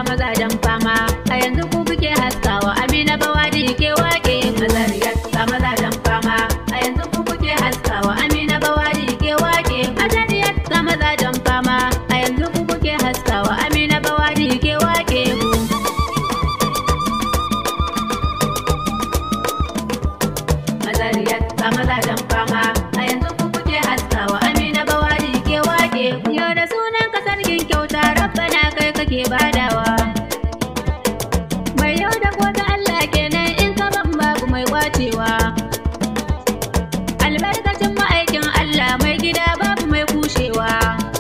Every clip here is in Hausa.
mazajen fama a yanzu ku kuke haskawa amina bawadi ke wake mazariyar ga mazajen fama a yanzu ku kuke haskawa amina bawadi ke wake mazariyar ga mazajen fama a yanzu ku kuke haskawa amina bawadi ke wake ku mazariyar ga mazajen fama a yanzu ku kuke haskawa amina bawadi ke wake ku yau da sunan ka sarkin kyauta rabbana kai kake badawa mai yau da gobe Allah kenan in ka ban babu mai kwacewa albarkacin ma'aikin Allah mai gida babu mai kushewa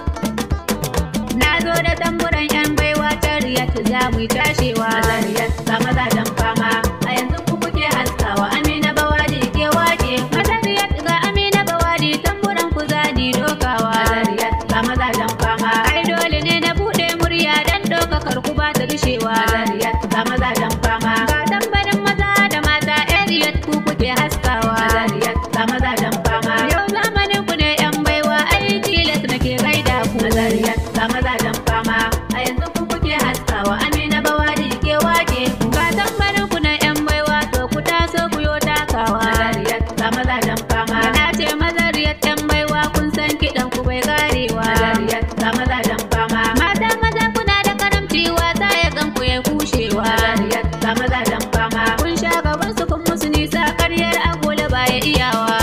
na zo da tamburan yan baiwa tariyat za mu yi tashewa mazariyat ga mazajen fama a yanzu ku kuke haskawa amina bawadi ke wake mazariyat ga amina bawadi tamburan ku zani dokawa mazariyat ga mazajen fama ai dole ne na bude murya dan dokakar ku ba ta dishewa mazariyat ga mazajen fama ga tambarin maza da mata ariyat ku kuke haskawa mazariyat ga mazajen fama yau zamanin ku ne yan baiwa ai tilas nake gaida ku mazariyat ga mazajen fama a yanzu ku kuke haskawa amina bawadi ke wake ga tambarin ku na yan baiwa to ku taso ku yo takawa mazariyat ga mazajen fama na ce mazariyat yan baiwa kun san kiɗan ku bai karewa mazariyat ga mazajen fama mata maza kuna da karamci wasa ya gan ku ya kushewa mazariyat ga mazajen fama kun sha gaban su kun musu nisa karyar agola baya iyawa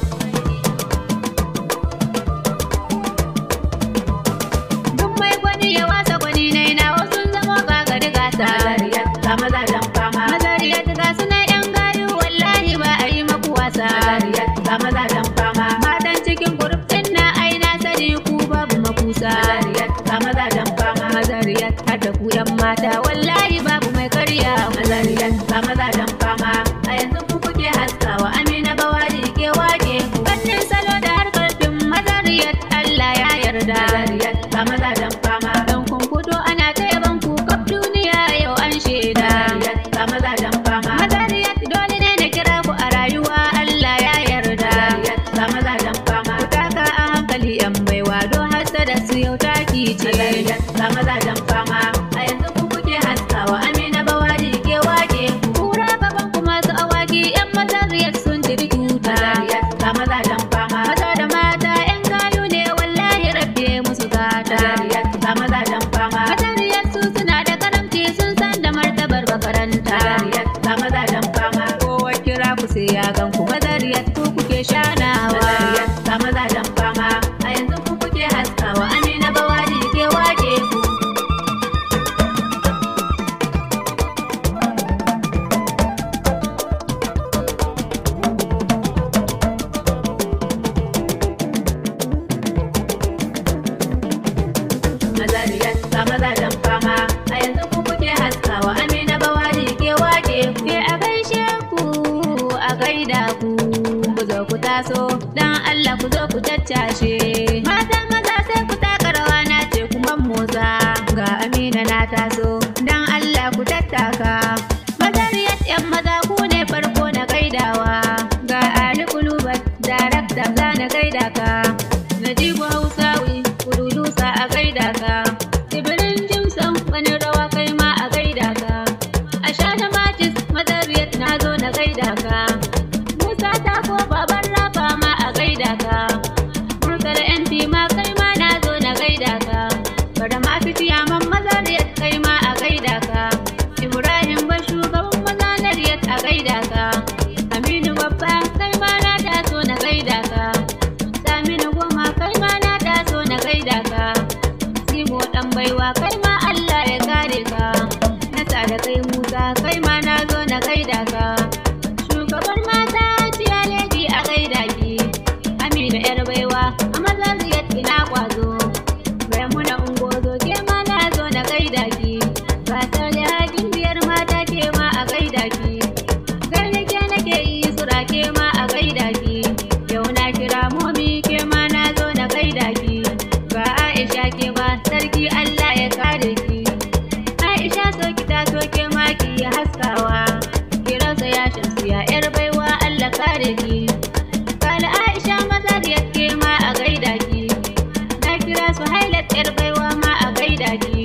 Duk mai gwani ya wasa gwani na ina wasu zama gagari gasa. Mazariyat ga mazajen fama. Mazariyat ga suna yan gayu wallahi ba a yi maku wasa. Mazariyat ga mazajen fama. Matan cikin gurup ɗin na aina sani ku babu makusa. Mazariyat ga mazajen fama. Mazariyat har da ku yan mata wallahi babu mai karya. Mazariyat ga mazajen fama. A yanzu ku kuke haskawa Amina Bawadi ke wake ku. Fannin salo da harkar fim Mazariyat Allah ya yarda. Mazariyat ga mazajen fama. Don kun fito ana ta yaban ku kaf duniya yau an shaida. Mazariyat ga mazajen fama. Mazariyat dole ne na kira ku a rayuwa Allah ya yarda. Mazariyat ga mazajen fama. Ku taka a hankali yan baiwa don hasada su yau taki ce. Mazariyat ga mazajen fama. A yanzu ku kuke haskawa Amina Bawadi ke wake ku. Kura gaban ku masu awaki yan mazariyat sun tiri tuta. Mazariyat ga mazajen fama. Maza da mata yan gayu ne wallahi rabbe musu gata. Mazariyat ga mazajen fama. Mazariyat su suna da karamci sun san da martabar makaranta. Mazariyat ga mazajen fama. Kowa kira ku sai ya gan ku. Mazariyat ku kuke shanawa. Mazariyat ga mazajen fama. A yanzu ku kuke haskawa Amina Bawadi ke wake ku. Mazariyat ga mazajen fama a yanzu ku kuke haskawa Amina Bawadi ke wake ke a gaishe ku a gaida ku ku zo ku taso dan Allah ku zo ku taccashe mata maza sai ku taka rawa na ce kuma motsa ga Amina na taso dan Allah ku tattaka Mazariyat yan maza ku ne farko na gaidawa ga Ali Kulubat darakta za na gaida ka Najibu Hausawi kududusa a gaida ka Tibirin Jimson wani rawa kai ma a gaida ka A sha da matis mazariyat na zo na gaida ka Musa ta ko baban rafa ma a gaida ka Murtala MP ma kai ma na zo na gaida ka Bada ma fitiya man mazariyat kai ma a gaida ka Ibrahim ba shugaban mazariyat a gaida ka Aminu babba kai ma na taso na gaida ka Saminu goma kai ma na taso na gaida ka Simo dan baiwa kai ma Allah ya kare ka Na sa da kai Musa kai ma na zo na gaida ka Shugabar mata tiya lady a gaida ki Amina yar baiwa a mazaziyar ina kwazo Maimuna ungozo ke ma na zo na gaida ki Gasar da hakin biyar mata ke ma a gaida ki Gaida ke nake yi sura ke ma a gaida ki Yau na kira momi ke ma na zo na gaida ki Ga Aisha ke ma sarki Allah ya kare ki Aisha so ki ta so ke ma ki yi haskawa Kiransa ya shamsu ya yar baiwa Allah kare ki Kala Aisha maza da ke ma a gaida ki Na kira su hailat yar baiwa ma a gaida ki